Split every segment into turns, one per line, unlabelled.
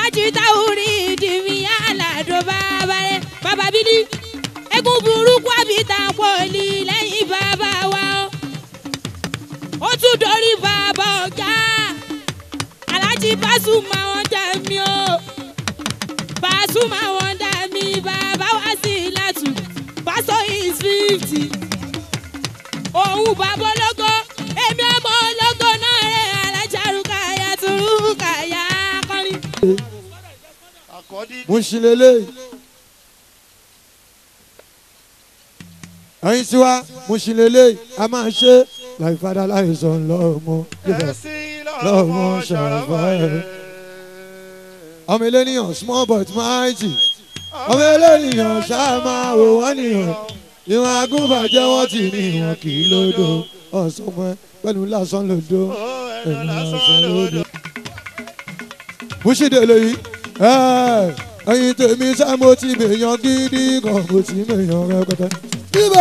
ajitawuri ìdìmí aládùn bàbá rẹ̀ bàbá bídí egun burúkú àbíta pọ̀lì lẹ́yìn bàbá wa o ó tún dorí bàbá ọ̀gá alájí Pasuma wọn dà mí o Pasuma wọn dà mí bàbá wá sí ìlàtú pásọ is fifty òun bàbá ológo èmi ọmọ ológo náà rẹ̀ alájàrúkà yàtúrúkà yà kọrin.
àkọ́dí
mo ṣì lélẹ̀ ẹ̀yin tí wá mo ṣì lélẹ̀ a máa ṣe láì fada láì sọ lọ́mọ yíbọn
ẹ̀sìn
lọ́mọ ṣàràfà ẹ̀. ọmọ eléníyàn small but mighty ọmọ eléníyàn ṣáà máa wò wọ́n nìyàn ìwọ̀n agúnbàjẹ́ wọ́n ti ní ìwọ̀n kì í lódò ọ̀sán mọ́ pẹ̀lú lásán lódò
ó
ẹ̀mí
ẹnu lásán
lásán lódò.
lòdò.
bùsídẹ̀ lèyí ẹ̀yin tèmi sá mo ti mèèyàn gidi kan mo ti mèèyàn rẹpẹtẹ. bíbọ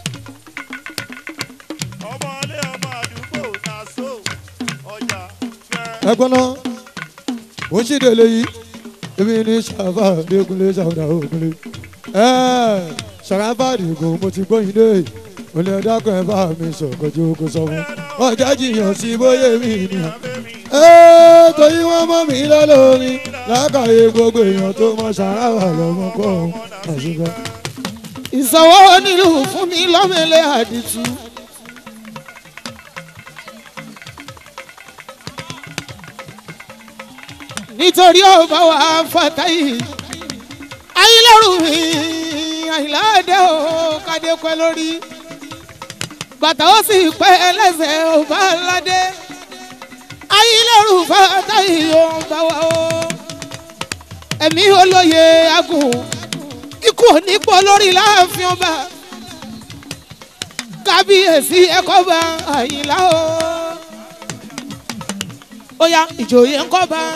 ọmọlé ọmọ àdúgbò naso ọjà fẹ́.
ẹ̀gbọ́n náà bùsídẹ̀ lèyí èmi ní sàfà dẹkùnlé sàwùdà òkùnlé sàràfà dìgbò mo ti gbóyin dé olè dákun ẹ bá mi sọ̀kọ̀jú kó sọ fún ọjà jiyàn sí bóyá mi nìyàn. Ẹ́, torí wọ́n mọ̀ mí lọ́lọ́rí lákàyè gbogbo èèyàn tó mọ sàráwà lọ́mọ kọ́ ọ́n àṣìkò. ìsanwó nílùú fún mi lọ́mẹlẹ́ àdìtú. nítorí ọba wa fàtáyì ayélujára mi àyìnláde o kádé pẹ́ lórí bàtà ó sì pẹ́ ẹlẹ́sẹ̀ ọba aládé ayélujára fàtáyì ọba wa o ẹ̀mí olóye agùn ikú onípò lórí láàfin ọba kábíyèsí ẹ̀kọ́ bá àyìnlá o ó yá ìjòyè ńkọ́ bá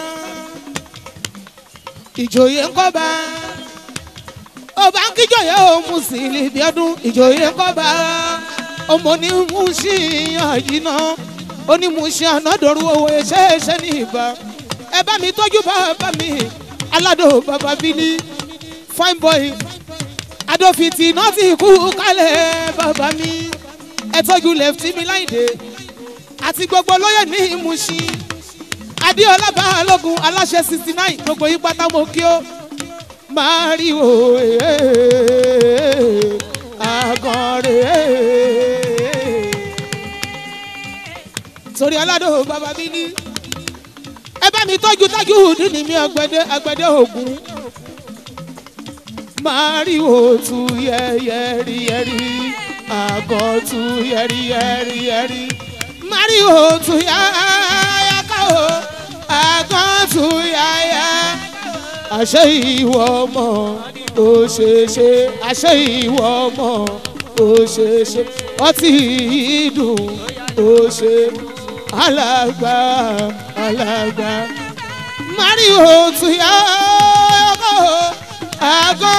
ìjòyè ńkọ́ bá ọba ń kíjòyè ó Musili bí ọdún ìjòyè ńkọ́ bá ọmọ ní Mushi àyínà ó ní Mushi ànádọ́rù owó ẹ̀ṣẹ̀ṣẹ̀ ní ìbá ẹ bá mi tọ́jú bàbá mi aládò bàbá bílí fine boy adófitì náà ti kú kálẹ̀ bàbá mi ẹ tọ́jú lẹ́fítì mi láìdé àti gbogbo lóyè ní Mushi adéọlá balógun aláṣẹ sixty nine gbogbo yín pátá mo kí ó máa rí o àgọ́rẹ́ torí aládò bàbá mi ní ẹ bá mi tọ́jú tájú ní mi àgbẹ̀dẹ àgbẹ̀dẹ ògún máa rí o tu yẹ́rìyẹ́rì àgọ́ tu yẹ́rìyẹ́rì máa rí o tu yáyáká o àgọ́ tu yáyá àṣẹ ìwọ ọmọ ó ṣe ṣe àṣẹ ìwọ ọmọ ó ṣe ṣe ọtí ìdùn ó ṣe alàgbà alàgbà mari òtún yá ọkọ àgọ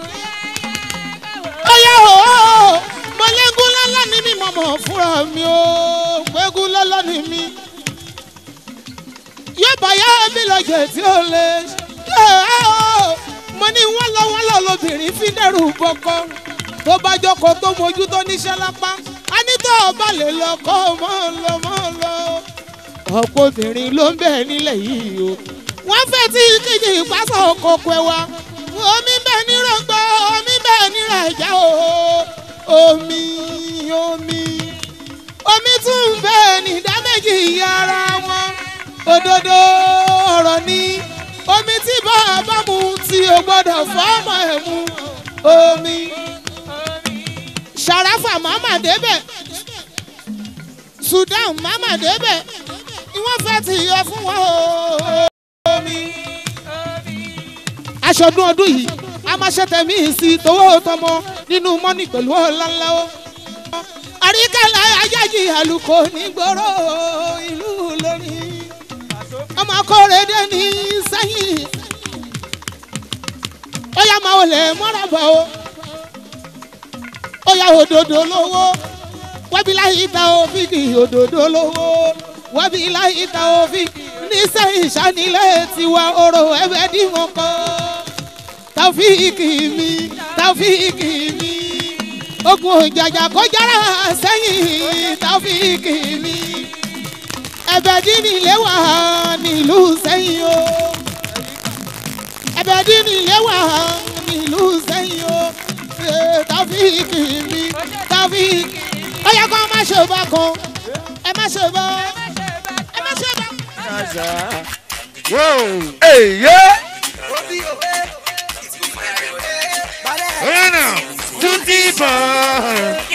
ọyá o mọlẹ́gùn lọ́lá ni mí mọ̀mọ́ fúnra mi o gbẹ́gùn lọ́lá ni mí yóò bá yá mi lọ́jọ́ tí ó lè ṣe mo ní wọ́n lọ wọ́n lọ lóbìnrin fi dẹ́rù bọ́kọ́ tó bá jókòó tó mojú tó níṣẹ́ lápá a ní tó o bá lè lọ kọ́ ọ mọ́ ọ lọ mọ́ ọ lọ. ọ̀pọ̀ obìnrin ló ń bẹ̀ nílẹ̀ yìí o wọ́n fẹ́ tí kíjì ìpásọ̀ oko pẹ́ wa omi bẹ́ẹ̀ ní rògbò omi bẹ́ẹ̀ ní rẹ̀jẹ̀ o omi omi omi tún bẹ́ẹ̀ ní dáméjì ara wọn òdodo ọ̀rọ̀ ni omi tí bàbá mu tí o gbọ́dọ̀ fọ́ọ̀mọ̀ ẹ̀ mu omi sàràfà màmá débẹ̀ Sudan màmá débẹ̀ ìwọ́n fẹ́ ti yọ fún wọn o omi. aṣọdún ọdún yìí a máa ṣe tẹ̀mí sí towó tọmọ nínú mọ́nì pẹ̀lú ọ̀lànlá o. àríkàlà ajájì àlùkò nígboro ìlú lórí ọmọ akóredé ní sẹ́yìn ó yá máa wọlé mọ́ràbà o ó yá òdòdó lówó wábí láyé ta òfìkì òdòdó lówó wábí láyé ta òfìkì oníṣẹ́yìn sanilé tiwa oró ẹ̀bẹ̀ dìmọ̀ kọ́ tàfíìkì mi tàfíìkì mi ogun òjàjà kó jára sẹ́yìn tàfíìkì mi ẹ̀bẹ̀ dín nílé wà nílùú sẹ́yìn o ẹ̀bẹ̀ dín nílé wà nílùú sẹ́yìn o Ee, tàfíìkì mi tàfíìkì ó yẹ kó má ṣe bá kan ẹ má ṣe bá ẹ má ṣe bá.
Èyí. Oyana, tún ti bọ̀.